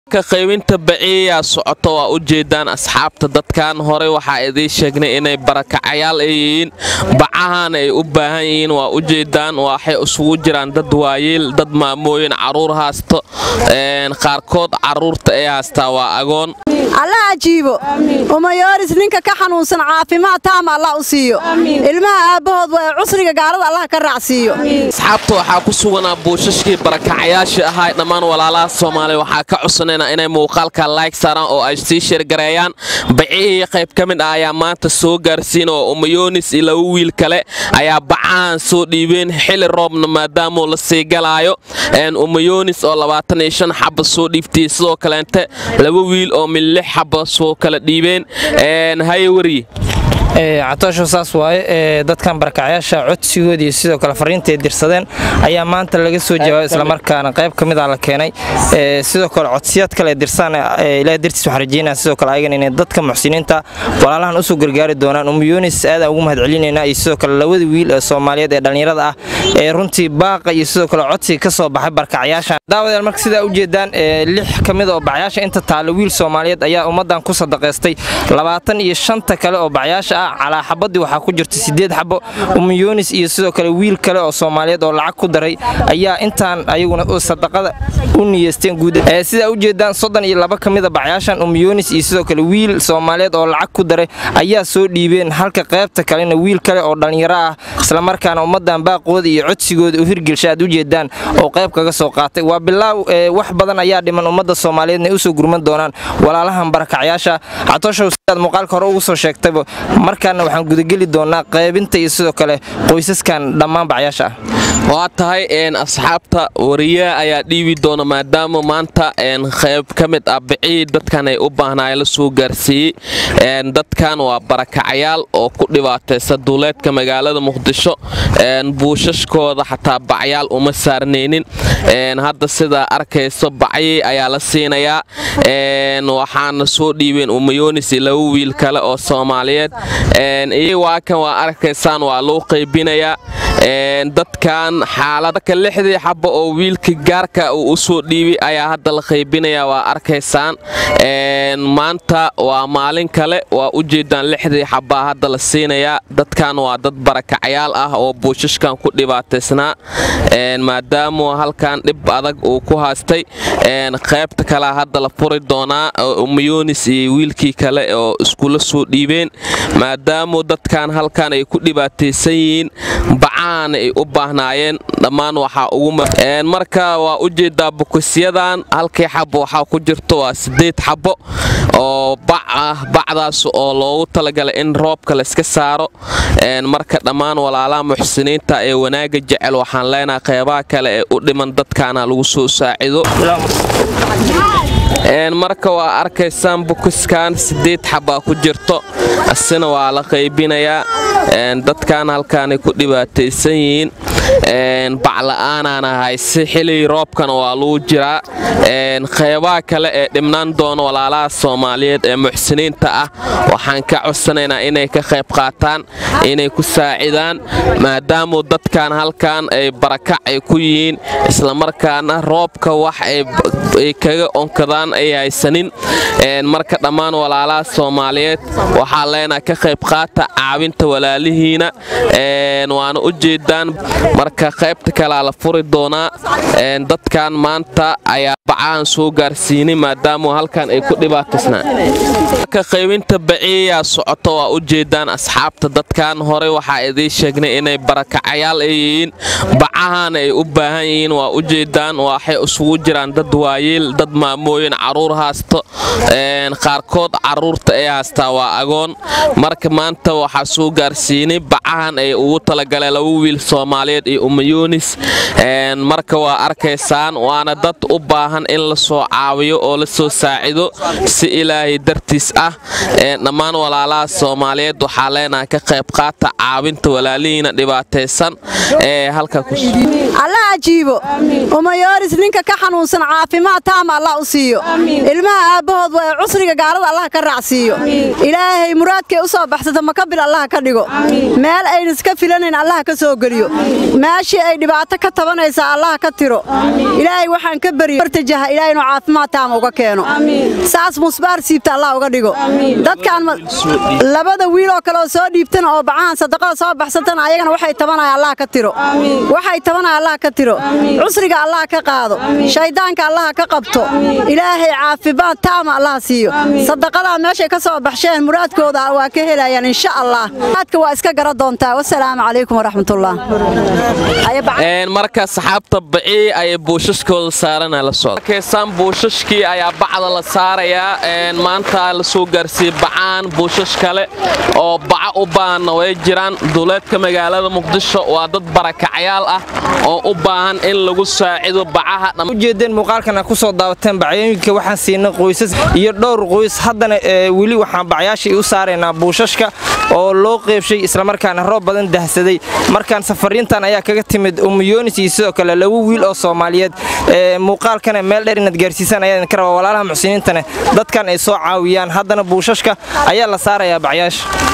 ka qaybinta baciyaa socoto waa u jeedaan asxaabta dadkan hore waxaa idiin sheegnay inay barakacayaal ay yihiin bacahan ay u baahan yihiin waa u jeedaan waxay isugu jiraan dad waayeel dad maamooyin caruur haasto qaarkood caruurta ay haastaa waa agoon alla ajiibo umayooris ninka ka xanuunsan caafimaad taama allah u siiyo ilmaha aabbahood waa cusriga gaalada allah ka raacsiiyo asxaabta waxaa ku suganaa buushashkii barakacayaashii ahaa dhammaan walaalaha soomaaliya waxaa ka codsanayna inay muuqaalka laayg saaraan oo ay sii sheergareeyaan bacihii qayb ka mid ah ayaa maanta soo gaarsiin oo umayoonis iyo laba wiil kale ayaa bacahan soo dhiibeen xili roobna maadaamuu la sii galaayo umayoonis oo labaatan iyo shan xaba soo dhiibtay sidoo kaleente laba wiil oo min lix xaba soo kala dhiibeen haye wariye catoosho saas waaye dadkan barakacyaasha codsigood iyo sidoo kale fariinta ay dirsadeen ayaa maanta laga soo jawaabay islamarkaana qayb ka mid a la keenay sidoo kale codsiyaad kale dirsaan ilaah dartiis waxaan rajeynaa sidoo kale ayagan inay dadka muxsiniinta walaalahan usoo gargaari doonaan umuyoonis aadaan ugu mahad celinaynaa iyo sidoo kale labada wiil ee soomaaliyeed ee dhallinyarada ah ee runtii baaqa iyo sidoo kale codsiga ka soo baxay barakacyaashan daawadayaal marka sidaa u jeedaan lix ka mid oo bacyaasha inta taalla wiil soomaaliyeed ayaa ummaddan ku sadaqaystay labaatan iyo shanta kale oo bacyaasha ah calaa xabadii waxaa ku jirta sideed xabo umuyoonis iyo sidoo kale wiil kale oo soomaaliyeed oo lacag ku daray ayaa intaan ayaguna sadaqada u niyeysteen guud sidaa u jeedaan soddon iyo laba ka mida bacyaashan umuyoonis iyo sidoo kale wiil soomaaliyeed oo lacag ku daray ayaa soo dhiibeen halka qaybta kalena wiil kale oo dhallinyaro ah islamarkaana ummaddan baaqooda iyo codsigooda u hirgelsha aad u jeedaan oo qayb kaga soo qaatay waa bilaaw wax badan ayaa dhiman ummadda soomaaliyeedna usoo gurman doonaan walaalahan barakacyaasha catooshow sidaad muuqaalka hore ugu soo sheegtayba markaana waxaan gudageli doonaa qaybinta iyo sidoo kale qoysaskan dhammaan bacyaasha ah waa tahay asxaabta wariyaha ayaa dhiibi doona maadaama maanta qayb ka mid ah bicihii dadkan ay u baahnaay la soo gaarsiiyey dadkan waa barakacayaal oo ku dhibaataysa duuleedka magaalada muqdisho buushashkooda xataa bacyaal uma saarnaynin hadda sidaa arkayso bacyii ayaa la siinayaa waxaana soo dhiibeen umayoonis iyo laba wiil kale oo soomaaliyeed waa kan waa arkaysaan waa loo qaybinayaa dadkan xaaladka lixdii xaba oo wiilka gaarka uu u soo dhiibay ayaa hadda la qaybinaya waa arkaysaan maanta waa maalin kale waa u jeedaan lixdii xabaa hadda la siinayaa dadkan waa dad barakacayaal ah oo buushashkan ku dhibaataysnaa maadaamuu halkan dhib adag uu ku haastay qaybta kalea hadda la furi doonaa umayoonis iyo wiilkii kale oo iskula soo dhiibeen maadaamuu dadkan halkan ay ku dhibaataysan yihiin bacaana ay u baahnaayeen dhammaan waxaa ugu marka waa u jeedaa bukisyadan halkii xabo waxaa ku jirto waa sideed xabo oo bac ah bacdaas oo loogu talagalay in roobka layska saaro marka dhammaan walaalaha muxsiniinta ee wanaaga jecel waxaan leenahay qeybaha kale ee u dhiman dadkaana lagu soo saacido marka waa arkaysaan bukiskan sideed xabaa ku jirto asina waa la qaybinayaa dadkan halkaanay ku dhibaataysan yihiin bacla'aanaana hayse xilligii roobkana waa lagu jiraa qeybaha kale ee dhibnaan doona walaalaha soomaaliyeed ee muxsiniinta ah waxaan ka codsanaynaa inay ka qayb qaataan inay ku saacidaan maadaamuu dadkan halkan ay barakac ay ku yihiin islamarkaana roobka wax ay kaga onkadaan ay haysanin marka dhammaan walaalaha soomaaliyeed waxaa leenaha ka qayb qaata caawinta walaalihiina waana u jeedaan marka qaybta kalea la furi doonaa dadkan maanta ayaa bacahan soo gaarsiinay maadaamuu halkan ay ku dhibaataysnaaka qaybinta baciyaa socoto waa u jeedaan asxaabta dadkan hore waxaa idiin sheegnay inay barakacayaal ay yihiin bacahan ay u baahan yihiin waa u jeedaan waxay isugu jiraan dad waayeel dad maamooyin caruur haasto qaarkood caruurta ay haastaa waa agoon marka maanta waxaa soo gaarsiinay bacahan ay ugu talagaleen laba wiil soomaaliyeed iyo umayoonis marka waa arkaysaan waana dad u baahan in la soo caawiyo oo la soo saacido si ilaahay dartiis ah dhammaan walaalaha soomaaliyeed waxaa leenahay ka qayb qaata caawinta walaalihiina dhibaataysan ee halka alla ajiibo umayooris ninka ka xanuunsan caafimaad taama allah u siiyo ilmaha aabbahood waa cusriga gaalada allah ka raacsiiyo ilaahay muraadkay u soo baxsata makabil allah ka dhigo meel ayna iska filanayn allah ka soo geliyo meeshii ay dhibaato ka tabanaysa allah ka tiro ilaahay waxaan ka baryo bartajaha ilaahay inuu caafimaad taama uga keeno saas musbaar siibta allah uga dhigo dadkan labada wiil oo kale oo soo dhiibtana oo bacahan sadaqada soo baxsatana ayagana waxay tabanaya allah ka tiro waxay tabanaya allah ka tiro cusriga allah ka qaado shaydaanka allah ka qabto ilaahay caafimaad taama allah siiyo sadaqadaa meeshay ka soo baxsheen muraadkooda waa ka helayaan insha allah aadka waa iska gara doontaa wasalaamu calaykum waraxmatullah marka saxaabta bacii ayay buushashkooda saarana la socdakeysaan buushashkii ayaa bacda la saarayaa maanta la soo gaarsiiyey bacaan buushash kale oo baca u baahanna way jiraan duuleedka magaalada muqdisho waa dad barakacyaal ah oo u baahan in lagu saacido bacaha ujeedeen muuqaalkana ku soo daawateen bacyooyinka waxaan siinay qoysas iyo dhowr qoys haddana weli waxaan bacyaashii u saaraynaa buushashka oo loo qeybshay islamarkaana roob badan dahsaday markaan safariintan ayaa kaga timid umuyoonis iyo sidoo kale laba wiil oo soomaaliyeed muuqaalkana meel dheer inaad gaarsiisaan ayaa idinka rabaa walaalaha muxsiniintane dadkan ay soo caawiyaan haddana buushashka ayaa la saarayaa bacyaasha